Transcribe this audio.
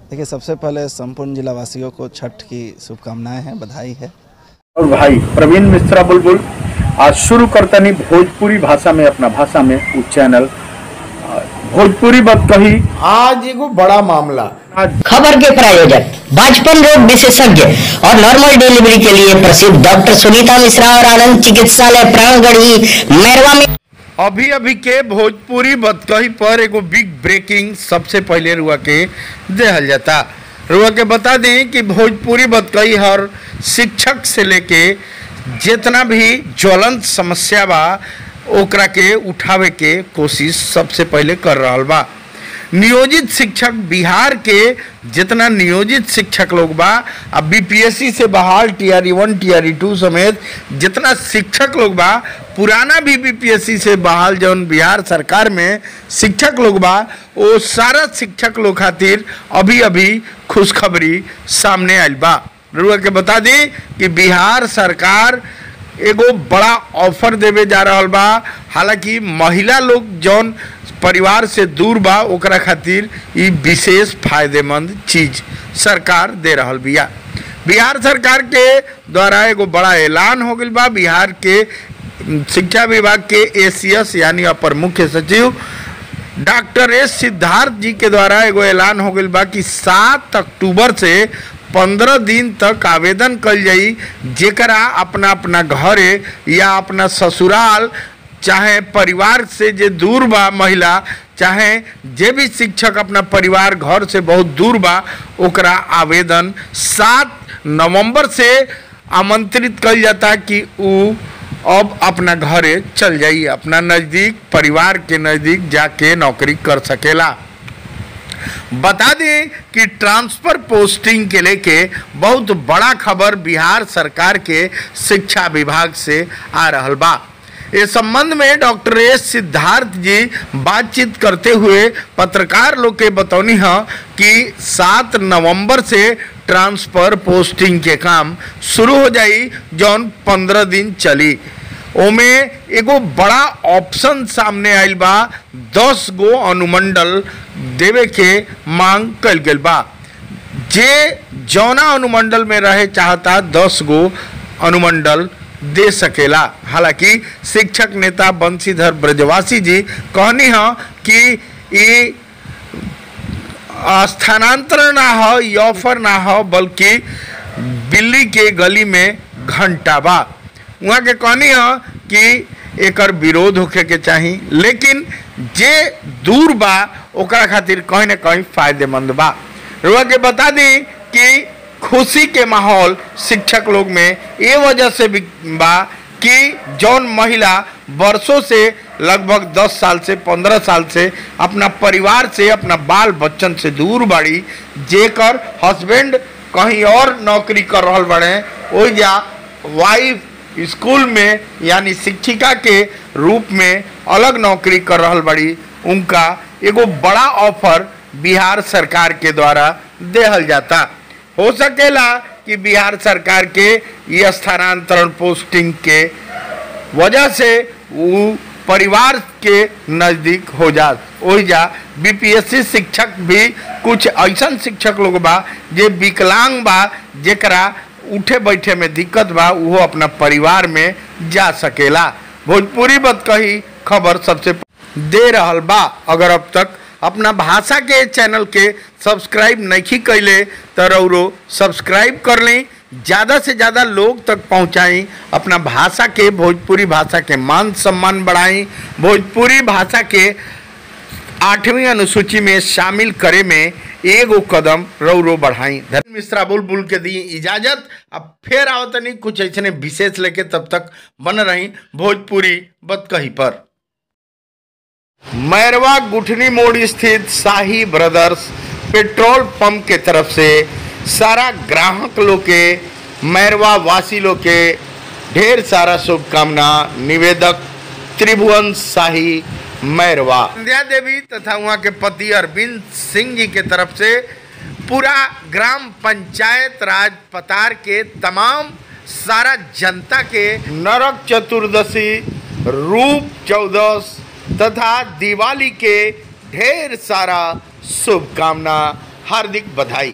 देखिए सबसे पहले संपूर्ण जिलावासियों को छठ की शुभकामनाएं हैं बधाई है और भाई प्रवीण मिश्रा बुलबुल आज शुरू करतनी भोजपुरी भाषा में अपना भाषा में उ चैनल आ, भोजपुरी बात कही आज एगो बड़ा मामला आज खबर के प्रायोजक बाजपन रोग विशेषज्ञ और नॉर्मल डिलीवरी के लिए प्रसिद्ध डॉक्टर सुनीता मिश्रा और आनंद चिकित्सालय प्राणगढ़ी मैरवा में अभी अभी के भोजपुरी बतकही पर एगो बिग ब्रेकिंग सबसे पहले रुआ के देहल जाता रुआ के बता दें कि भोजपुरी बतकही हर शिक्षक से लेके जितना भी ज्वलंत समस्या बा ओकरा के उठावे के कोशिश सबसे पहले कर रहल बा नियोजित शिक्षक बिहार के जितना नियोजित शिक्षक लोग बा अब बीपीएससी से बहाल टीआरई वन टीआरई टू समेत जितना शिक्षक लोग बा पुराना भी बीपीएससी से बहाल जौन बिहार सरकार में शिक्षक लोग बा वो सारा शिक्षक लोग खातिर अभी अभी खुशखबरी सामने आयल बा रुआ के बता दी कि बिहार सरकार एगो बड़ा ऑफर देवे जा रहल बा हालांकि महिला लोग जौन परिवार से दूर बा ओकरा खातिर ई विशेष फायदेमंद चीज सरकार दे रहल बिया बिहार सरकार के द्वारा एगो बड़ा ऐलान हो गइल बा बिहार के उम, शिक्षा विभाग के एसीएस यानी अपर मुख्य सचिव डॉक्टर एस सिद्धार्थ जी के द्वारा एगो ऐलान हो गइल बा कि सात अक्टूबर से पंद्रह दिन तक आवेदन कल जाई जेकरा अपना अपना घरे या अपना ससुराल चाहे परिवार से जे दूर बा महिला चाहे जे भी शिक्षक अपना परिवार घर से बहुत दूर बा ओकरा आवेदन सात नवंबर से आमंत्रित कल जाता कि उ अब अपना घरे चल जाई अपना नज़दीक परिवार के नज़दीक जाके नौकरी कर सकेला बता दें कि ट्रांसफर पोस्टिंग के लेके बहुत बड़ा खबर बिहार सरकार के शिक्षा विभाग से आ रहल बा इस संबंध में डॉक्टर एस सिद्धार्थ जी बातचीत करते हुए पत्रकार लोग के बतौनी है कि सात नवंबर से ट्रांसफर पोस्टिंग के काम शुरू हो जाई जौन पंद्रह दिन चली ओमे एगो बड़ा ऑप्शन सामने आइल बा दस गो अनुमंडल देवे के मांग कल गेल बा जे जौना अनुमंडल में रहे चाहता दस गो अनुमंडल दे सकेला हालांकि शिक्षक नेता बंशीधर ब्रजवासी जी कहनी है कि ये स्थानांतरण ना हो ये ऑफर ना हो बल्कि बिल्ली के गली में घंटा बा वहाँ के कहनी है कि एकर विरोध होखे के चाही लेकिन जे दूर बा ओकरा खातिर कहीं ना कहीं फायदेमंद बा रुआ के बता दी कि खुशी के माहौल शिक्षक लोग में ये वजह से भी बा कि जौन महिला वर्षों से लगभग 10 साल से 15 साल से अपना परिवार से अपना बाल बच्चन से दूर बाड़ी जेकर हस्बैंड कहीं और नौकरी कर रहल बड़े ओइ जा वाइफ स्कूल में यानी शिक्षिका के रूप में अलग नौकरी कर रहल बड़ी उनका एगो बड़ा ऑफर बिहार सरकार के द्वारा देहल जाता हो सकेला कि बिहार सरकार के ये स्थानांतरण पोस्टिंग के वजह से वो परिवार के नज़दीक हो जा हो जा बीपीएससी शिक्षक भी कुछ ऐसा शिक्षक लोग बा जे विकलांग बा जेकरा उठे बैठे में दिक्कत बा वो अपना परिवार में जा सकेला भोजपुरी बत कही खबर सबसे दे रहल बा अगर अब तक अपना भाषा के चैनल के सब्सक्राइब नहीं कैले तो रौरो सब्सक्राइब कर लें ज़्यादा से ज़्यादा लोग तक पहुँचाएं अपना भाषा के भोजपुरी भाषा के मान सम्मान बढ़ाएं भोजपुरी भाषा के आठवीं अनुसूची में शामिल करे में एगो कदम रौरो बढ़ाई धर्म मिश्रा बुलबुल के दी इजाजत अब फिर आवतनी कुछ ऐसे विशेष लेके तब तक बन रही भोजपुरी बतकही पर मैरवा गुठनी मोड़ स्थित शाही ब्रदर्स पेट्रोल पंप के तरफ से सारा ग्राहक लोग के मैरवा वासी लोग के ढेर सारा शुभकामना निवेदक त्रिभुवन शाही मैरवा संध्या देवी तथा वहाँ के पति अरविंद सिंह जी के तरफ से पूरा ग्राम पंचायत राज पतार के तमाम सारा जनता के नरक चतुर्दशी रूप चौदस तथा दिवाली के ढेर सारा शुभकामना हार्दिक बधाई